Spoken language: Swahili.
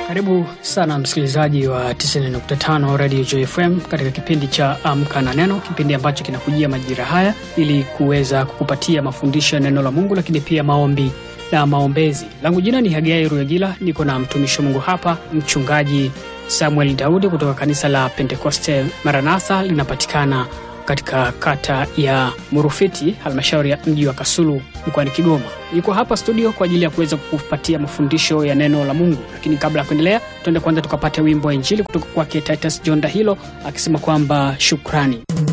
Karibu sana msikilizaji wa 90.5 Radio Joy FM katika kipindi cha Amka na Neno, kipindi ambacho kinakujia majira haya ili kuweza kukupatia mafundisho ya neno la Mungu, lakini pia maombi na maombezi. Langu jina ni Hagai Ruyagila, niko na mtumishi wa Mungu hapa, mchungaji Samuel Daudi kutoka kanisa la Pentekoste Maranatha, linapatikana katika kata ya Murufiti, halmashauri ya mji wa Kasulu mkoani Kigoma. Yuko hapa studio kwa ajili ya kuweza kukupatia mafundisho ya neno la Mungu. Lakini kabla ya kuendelea, tuende kwanza tukapate wimbo wa Injili kutoka kwake Titus John Dahilo akisema kwamba shukrani.